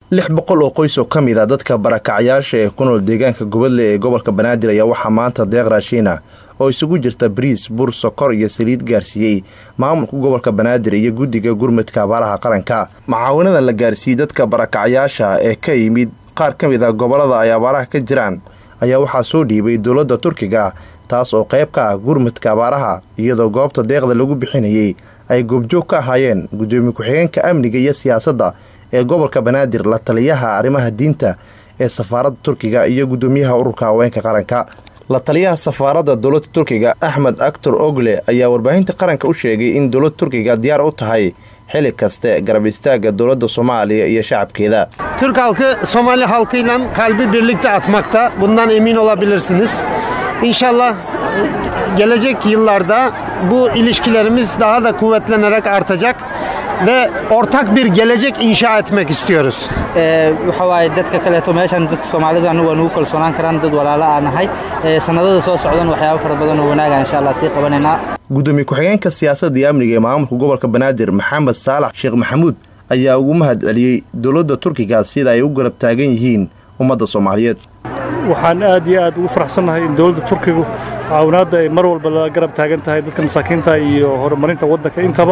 lix boqol oo qoys oo ka mid a dadka barakacyaasha ee ku nool deegaanka gobadle ee gobolka banaadir ayaa waxaa maanta deeq raashiina oo isugu jirta bariis bur sokor iyo saliid gaarsiiyey maamulka gobolka banaadir iyo guddiga gurmudka abaaraha qaranka macaawinadan la gaarsiiyey dadka barakacyaasha ee ka yimid qaar ka mid a gobollada ay abaaraha ka jiraan ayaa waxaa soo dhiibay dowladda turkiga taas oo qayb ka ah gurmudka abaaraha iyadoo goobta deeqda lagu bixinayey ay goobjoog ka ahaayeen guddoomiye ku-xigeenka amniga iyo siyaasadda ee gobolka banaadir la taliyaha arrimaha diinta ee safaaradda turkiga iyo guddoomiyaha ururka haweenka qaranka la taliyaha safaaradda dowladda turkiga axmed actor ogle ayaa warbaahinta qaranka u sheegay in dowladda turkiga diyaar u tahay xili kaste garab istaaga dowladda soomaaliya iyo shacabkeeda Türk halkı Somali halkıyla kalbi birlikte atmakta. Bundan emin olabilirsiniz. İnşallah gelecek yıllarda bu ilişkilerimiz daha da kuvvetlenerek artacak ve ortak bir gelecek inşa etmek istiyoruz. waxa waaye dadka kaleeto meeshan dadka soomaalida anigu waa nugu kalsoonaan karaan dad walaalo aan nahay sanadada soo socdan waxyaabo fara badan oo wanaaga insha allah sii qabanaynaa gudoomiye ku-xigeenka siyaasadda iyo amniga ee maamulka gobolka banaadir maxamed saalax sheekh maxamuud ayaa ugu mahad celiyey dowladda turkiga sida ay u garab taagan yihiin ummadda soomaaliyeed waxaan aad iyo aad ugu faraxsannahay in dowladda turkigu caawinaadda ay mar walba la garab taagan tahay dadka masaakiinta iyo horumarinta waddanka intaba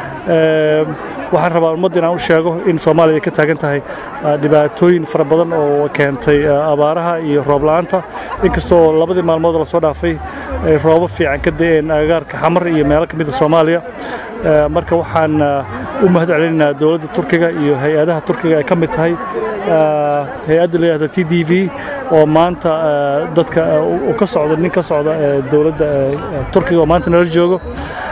waxaan rabaa ummadda inaan u sheego in soomaaliya ay ka taagan tahay dhibaatooyin fara badan oo keentay abaaraha iyo roob la'aanta inkastoo labadii maalmood lasoo dhaafay ay roobo fiican ka da'een agagaarka xamar iyo meelo ka mida soomaaliya marka waxaan u mahad celinaynaa dowladda turkiga iyo hay-adaha turkiga ay ka mid tahay hay-adda la yidhahda t d v oo maanta dadka uu ka socda nin ka socda dowladda turkiga oo maanta nala joogo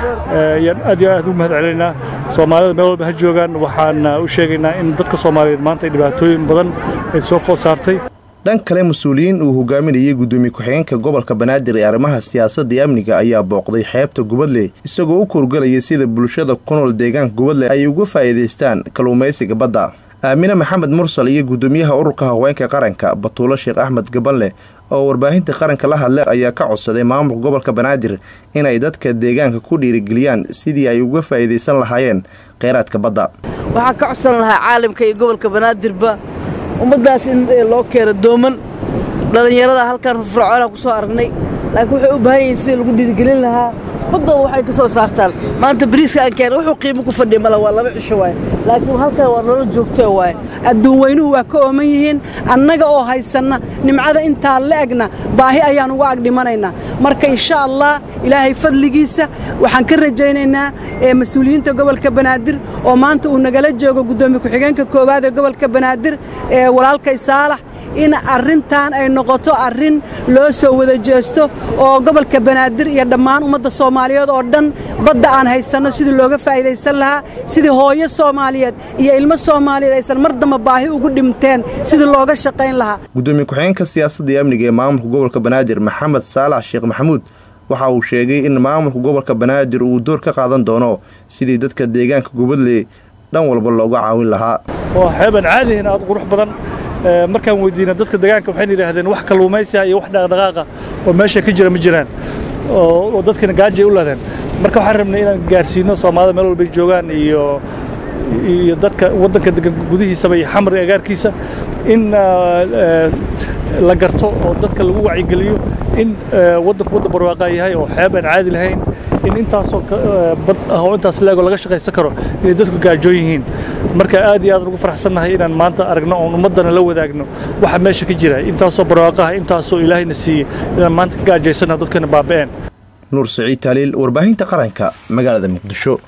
ayaan aad iyo aad ugu mahad celinaynaa soomaalida meel walba ha joogaan waxaan u sheegaynaa in dadka soomaaliyeed maanta ay dhibaatooyin badan ay soo food saartay dhan kale mas-uuliyiin uu hogaaminayay guddoomiye ku-xigeenka gobolka banaadir ee arrimaha siyaasadda iyo amniga ayaa booqday xeebta gubadle isagoo u kurgalayay sida bulshada ku nool deegaanka gubadle ay uga faa'iidaystaan kalluumaysiga badda aamine maxamed mursal iyo guddoomiyaha ururka haweenka qaranka batuulo sheekh axmed gabanle oo warbaahinta qaranka la hadlay ayaa ka codsaday maamulka gobolka banaadir inay dadka deegaanka ku dhiirigeliyaan sidii ay uga faa'iidaysan lahaayeen kheyraadka badda waxaan ka codsan lahaa caalamka iyo gobolka banaadirba ummaddaas in loo keeno dooman dhallinyarada halkan fircoonaan ku soo aragnay laakiin waxay u baahan yihiin sidii lagu dhiirigelin lahaa baddooda waxay ka soo saartaan maanta bariiska aan keena wuxuu qiimo ku fadhiya male waa laba cisho waaye laakiin halkan waa nolol joogtoo waaye adduun weynuhu waa ka ooman yihiin annaga oo haysanna nimcada intaa la egna baahi ayaan uga agdhimanaynaa marka insha allah ilaahay fadligiisa waxaan ka rajaynaynaa mas-uuliyiinta gobolka banaadir oo maanta uu nagala joogo guddoomiye ku-xigeenka koowaad ee gobolka banaadir ee walaalkay saalax in arrintan ay noqoto arrin loo soo wada jeesto oo gobolka banaadir iyo dhammaan ummadda soomaaliyeed oo dhan badda aan haysanno sidii looga faa'iidaysan lahaa sidii hooyo soomaaliyeed iyo ilmo soomaaliyeed aysan mar damba baahi ugu dhinteen sidii looga shaqayn lahaa gudoomiye ku-xigeenka siyaasadda iyo amniga ee maamulka gobolka banaadir maxamed saalax sheekh maxamuud waxa uu sheegay in maamulka gobolka banaadir uu door ka qaadan doono sidii dadka deegaanka gubadle dhan walba looga caawin lahaa waa xeeban caadihin aad qurux badan markaan weydiina dadka deegaanka waxayna yidhaahdeen wax kalluumaysiga iyo wax dhaqdhaqaaqa oo meesha ka jira ma jiraan oo dadkana gaajay u laadeen marka waxaan rabnay inaan gaarsiino soomaalida meel walbay joogaan iyo iyo dadka waddanka degan gudihiisaba iyo xamar iyo agaarkiisa in la garto oo dadka lagu wacyigeliyo in waddanku waddan barwaaqaa yahay oo xeeb aan caadi lahayn in intaasoo bad ah oo intaas leego laga shaqaysan karo inay dadku gaajoon yihiin marka aad iyo aad ugu faraxsannahay inaan maanta aragno oon ummaddana la wadaagno waxa meesha ka jira intaasoo barwaaqaha intaasoo ilaahayna siiyey inaan maanta ka gaajaysanna dadkana baaba'een nuur saciid taaliil warbaahinta qaranka magaalada muqdisho